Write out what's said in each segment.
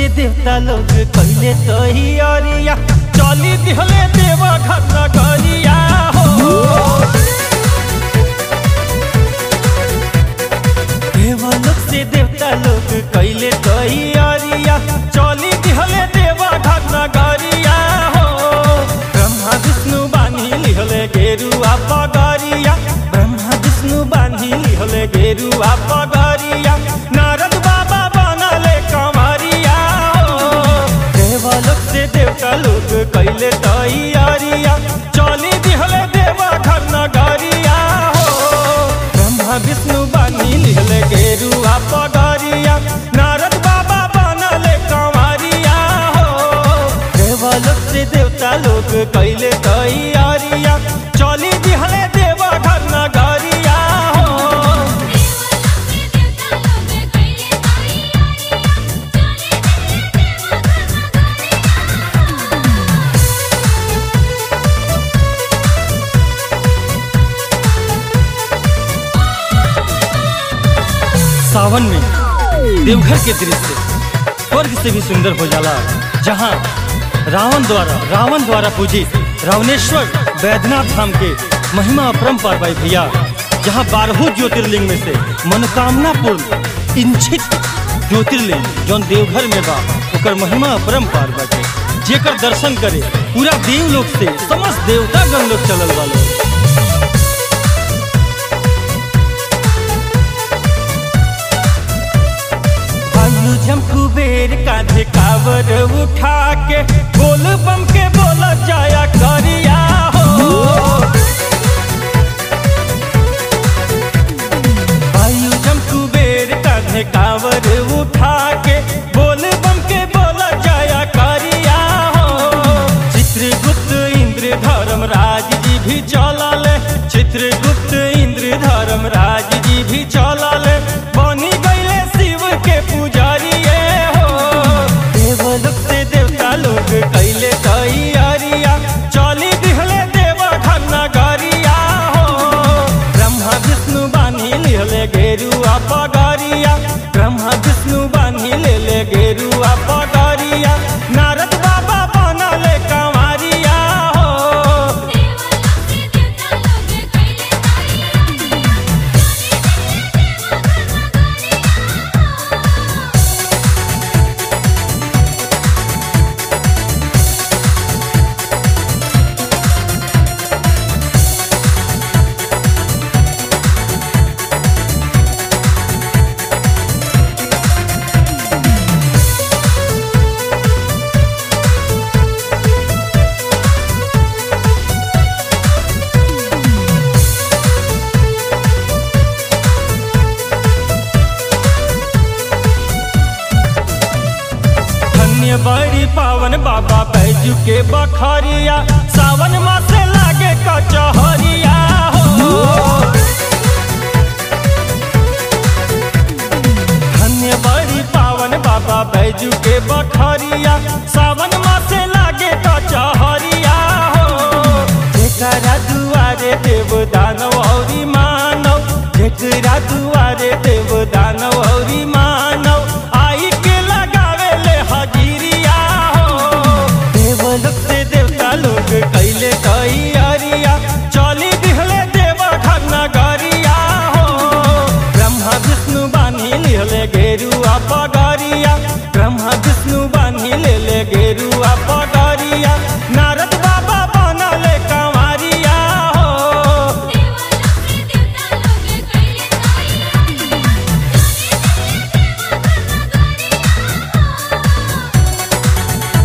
से देवता लोग कहले तैयारिया चली दिहले देवा घर नगरिया हो देवलोक से देवता लोग कहले तैयारिया चली दिहले देवा घर नगरिया हो ब्रह्मा विष्णु बानी लिहले गेरुआ पगरिया ब्रह्मा विष्णु बानी लिहले गेरुआ पगरिया नारद बाबा बनले कमरिया हो देवलोक से देवता लोग कैले तैयारिया चली दिहले देवा घर नगरिया हो ब्रह्मा विष्णु बानी लिहले गेरुआ पगरिया नारद बाबा बनले कमरिया हो देवलोक से देवता लोग कैले तैयारिया चली दिहले देवा घर नगरिया हो देवलोक से देवता लोग कैले तैयारियां चले दिले देवा घर नगरिया सावन में देवघर के दृश्य स्वर्ग से भी सुंदर हो जाला जहाँ रावण द्वारा रावण द्वारा पूजित रावणेश्वर वैद्यनाथ धाम के महिमा अपरंपार भाई भैया जहाँ बारहों ज्योतिर्लिंग में से मनोकामना पूर्ण इंचित ज्योतिर्लिंग जौन देवघर में बा ओकर महिमा अपरंपार बाटे जेकर दर्शन करे पूरा देवलोक से समस्त देवता गण लोग चलल वाले भालू जम कुबेर कांधे कावर उठा के बोल बम के बोला जाया करिया हो भालू जम कुबेर कांधे कावर उठा के बोल बम के बोला जाया करिया हो चित्रगुप्त इंद्र धर्मराज जी भी चलल चित्रगुप्त इंद्र धर्मराज जी भी चलल बनी गईले शिव के पुजारिए हो देवलोक से देवता लोग कैले तैयारिया चली दिहले देवा घर नगरिया हो ब्रह्मा विष्णु बानी लिहले गेरुआ पगरिया ब्रह्मा विष्णु बानी लेले गेरुआ पगरिया नारद बाबा बनले कंवरिया हो देवलोक से देवता लोग कैले तैयारियां चले दिले देवा घर नगरिया धन्य बड़ी पावन बाबा बैजू के बखरिया सावन मासे लागे कचहरिया हो धन्य बड़ी पावन बाबा बैजू के बखरिया सावन मासे लागे कचहरिया हो जेकरा दुआरे देव दानव औरी मानव जेकरा दुआरे देव दानव औरी मानव आई के लगावे ले हजीरिया हो देवलोक से देवता लोग कैले तैयारिया चली दिहले देवा घर नगरिया हो ब्रह्मा विष्णु बानी लिहले गेरुआ पगरिया ब्रह्मा विष्णु बानी लेले गेरुआ पगरिया नारद बाबा बनले कंवरिया हो देवलोक से देवता लोग कैले तैयारियां चले दिले देवा घर नगरिया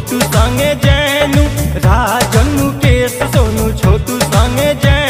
छोटू संगे जैनू राजन मुकेश सोनू छोटू संगे जैनू